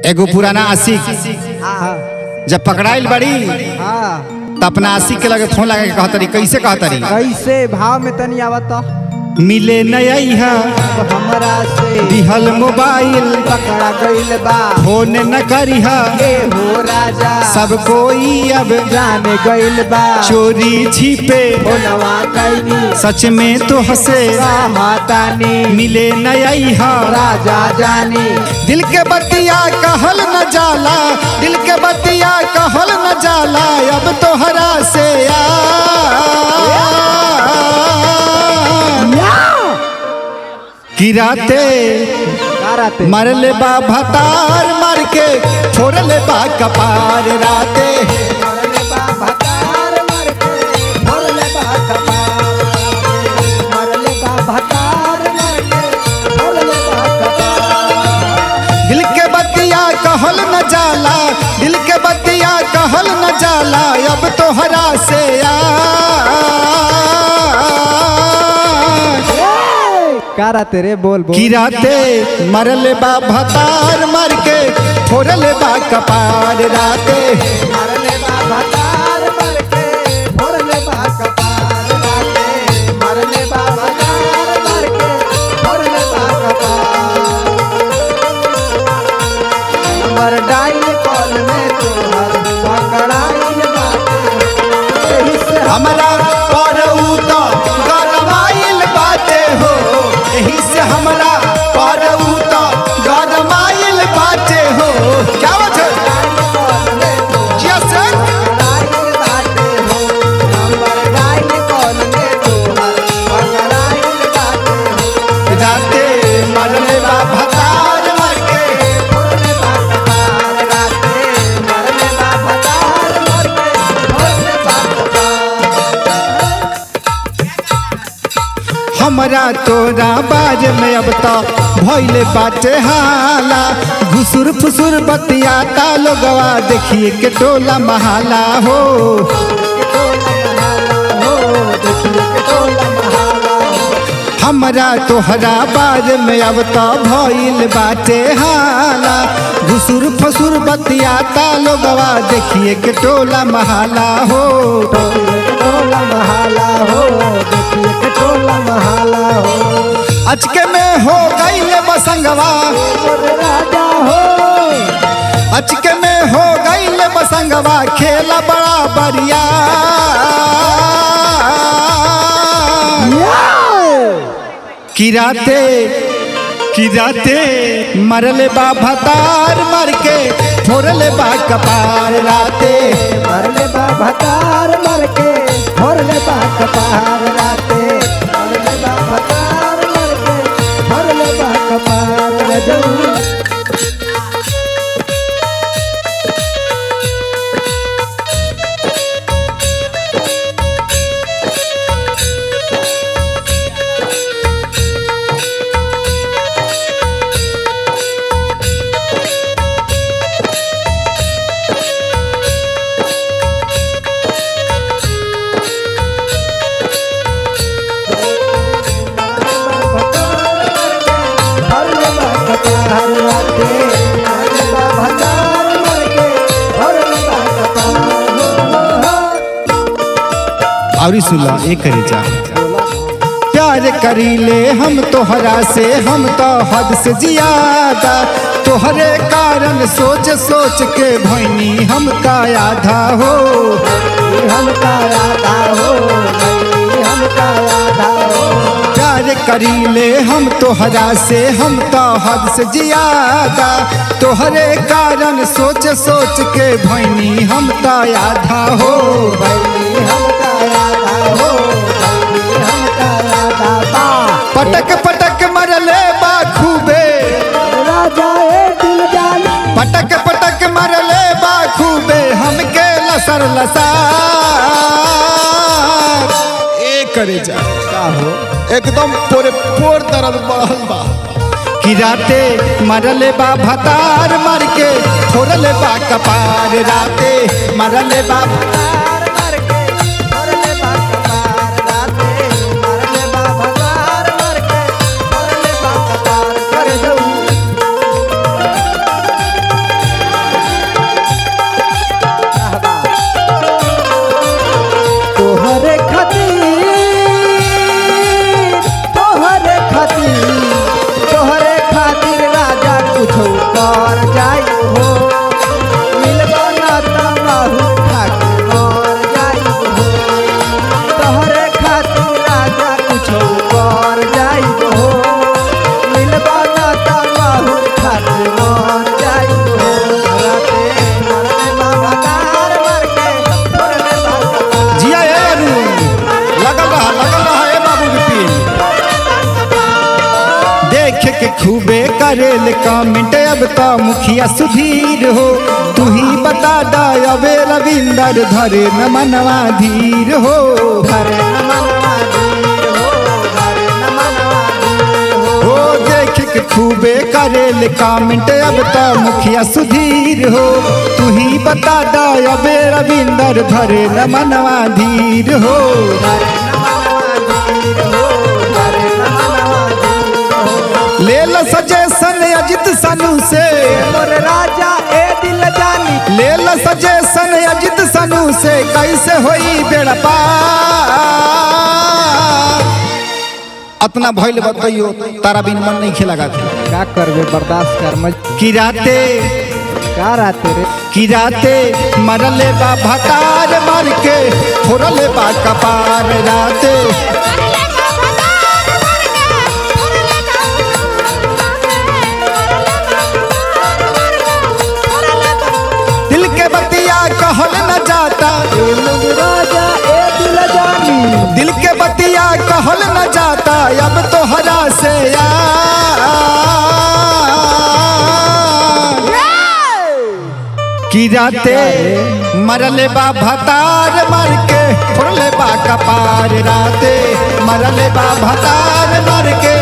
एगो पुराना आशिक हाँ जब पकड़ाइल बड़ी हाँ त अपना आशिक के लगे फोन लगा के कहतरी कैसे कहतरी कैसे भाव में तनी आवत मिले नया हमरा से दिहल मोबाइल पकड़ा गइल बा फोन न करिह ए हो राजा सब कोई अब जाने गइल बा चोरी छिपे बोलवा कैनी सच में तो हंसे मातानी मिले नया राजा जानी दिल के बतिया कहल न जाला दिल के बतिया कहल न जाला अब तो हरा से किराते कराते मरले बा भतार मर के छोड़ले बा कपार राते मरले बा भतार मर के मरले बा कपार मरले बा भतार मर के मरले बा कपार दिल के बतिया कहल न जाला दिल के बतिया कहल न जाला अब तो हरा से आ कराते रे बोल बोल किराते मरले बा भतार मर के फोड़ले बा कपार राते मरले बा भतार मर के मरले बा कपार राते मरले बा भतार मर के मरले बा कपार नंबर डायल कॉल में तोहर पकड़ाइल बाटे एही से हमरा परऊ तो गरमाइल बाटे हो एही से हमरा परऊ तो गरमाइल बाटे हो क्या बात है कॉल में तोहर जिया सर पकड़ाइल बाटे हो नंबर डायल कॉल में तोहर पकड़ाइल बाटे हो राते मरले बा भतार मर के मरले बा कपार राते मरले बा भतार मर के मरले बा कपार हमरा तोरा बाज में अब तो भइले बाटे हाला घुसुर फुसुर बतियाता लोगवा देखिए के टोला महाला हो हमरा तोहरा बाज में अब तो भइल बाटे हाला घुसुर फसुर बतियाता लोगवा देखिए के टोला महाला हो टोला महाला हो देखिए के टोला महाला हो अचके में हो गईले बसंगवा और राजा हो अचके में हो गईले बसंगवा खेला बड़ा बढ़िया किराते किराते मरले बा भतार मर के फोड़ले बा कपार राते मरले बा भतार मर के भरले बा कपार राते मरले बा भतार मर के भरले बा कपार रजऊ भरले बा कपार राते मरले बा भतार मर के भरले बा कपार और सुला एक करे जा प्यार करीले हम तोहरा से हम तो हद से जियादा तोहरे कारण सोच सोच के भैनी हम का आधा हो हमका राधा हो नहीं हमका राधा हो प्यार करीले हम तोहरा से हम तो हद से जियादा तोहरे कारण सोच सोच के भैनी हम तो आधा हो भैली हमका राधा हो भैली हमका राधा बा पटक पटक मरले बा खूबे राजा ए दिल जान पटक पटक मरले बा खूबे हमके लसर लसार ए करे जा का हो एकदम पूरे पोर दर्द बढ़ल बा कि राते मरले बा भतार मर के फोड़ले बा कपार राते मरले बा तार मर के भरले बा कपार राते मरले बा भतार मर के भरले बा कपार कर दऊ मर जाई हो मिलबा ना तमाहू खाके मर जाई हो तोहरे खातिर राजा कुछो कर जाई हो मिलबा ना तमाहू खाके मर जाई हो राते मरले बाबा तार मर के थोड़ले बाबा जिया ए अरुण लगल रहा लगल रहा ए बाबू विपिन देख के खूबे करेल कमेंट अब तो मुखिया सुधीर हो तू ही बता दा अबे रविंदर धरे न मनवा धीर हो घरे न मनवा धीर हो घरे न मनवा धीर हो हो देख के खूबे करेल कमेंट अब तो मुखिया सुधीर हो तू ही बता दा अबे रविंदर धरे न मनवा धीर हो घरे न मनवा धीर हो घरे न मनवा धीर हो ले ल सजेशन अजित सनु से मोर राजा ए दिल जानी ले ल सजेशन अजित सनु से कैसे होई बेड़ा पार अतना भइल बताइयो तारा बिन मन नहीं खेला के का करबे बर्दाश्त कर मज कि राते का राते रे कि राते मरले बा भतार मार के फोड़ले बा कपार राते दिल के बतिया कहल न जाता ए मोर राजा ए दिल जानी दिल के बतिया कहल न जाता अब तो हरा से यार कि राते मरले बा भतार मर के फोड़ले बा कपार राते मरले बा भतार मर के